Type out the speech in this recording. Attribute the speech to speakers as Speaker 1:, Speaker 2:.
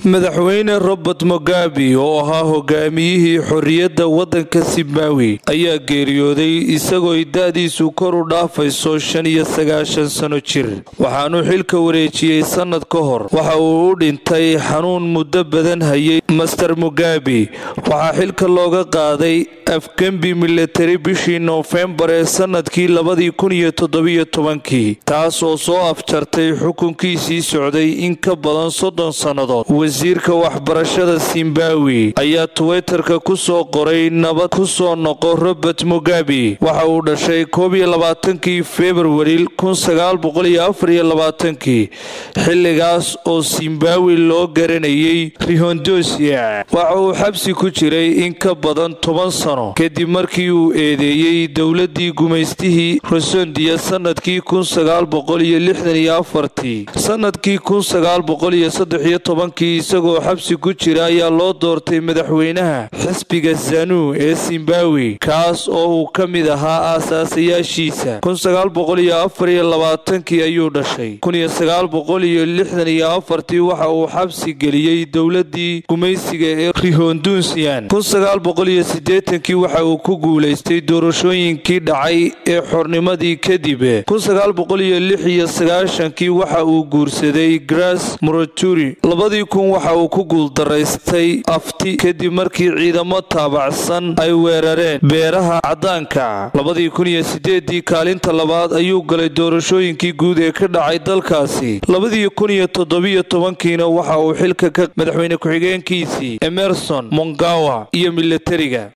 Speaker 1: madaxweyne robert mugabe oo ahaa hogaamiyihii xorriyadda waddanka zimbabwe ayaa geeriyooday isagoo da-diisu kor u dhaafayso shan iyo sagaashan sano jir waxaanuu xilka wareejiyey sannad ka hor waxa uu u dhintay xanuun muddo badan hayay master mugabe waxaa xilka looga qaaday afgembi milatari bishii noofembar ee sannadkii labadii kun iyo toddobiyo tobankii taas oo soo afjartay xukunkiisii socday in ka badan soddon sannadood wasiirka waxbarashada zimbabwe ayaa twitterka ku soo qoray nabad ku soo noqo robert mugabe waxa uu dhashay koob iyo labaatankii februari kun sagaal boqol iyo afar iyo labaatankii xilligaas oo zimbabwe loo garanayay rihondosia waxa uu xabsi ku jiray in ka badan toban sano kadib markii uu eedeeyey dowladii gumaystihii rosondia sanadkii kun sagaal boqol iyo lixdan iyo afartii sanadkii kun sagaal boqol iyo saddex iyo tobankii isagoo xabsi ku jira ayaa loo doortay madaxweynaha xisbiga zanu ee zimbabwe kaas oo uu ka mid ahaa aasaasayaashiisa kun sagaal boqol iyo afar iyo labaatankii ayuu dhashay kun iyo sagaal boqol iyo lixdan iyo afartii waxa uu xabsi geliyey dowladii gumaysiga ee rihondunsian kun sagaal boqol iyo sideetankii waxa uu ku guulaystay doorashooyinkii dhacay ee xornimadii kadib kun sagaal boqol iyo lix iyo sagaashankii waxa uu guursaday gras moroturi labadii kun waxa uu ku guuldaraystay afti kadib markii ciidamo taabacsan ay weerareen beeraha caddaanka labadii kun iyo sideedii kaalinta labaad ayuu galay doorashooyinkii guud ee ka dhacay dalkaasi labadii kun iyo toddobiyo tobankiina waxa uu xilka ka madaxweyne ku-xigeenkiisii emerson mongawa iyo milatariga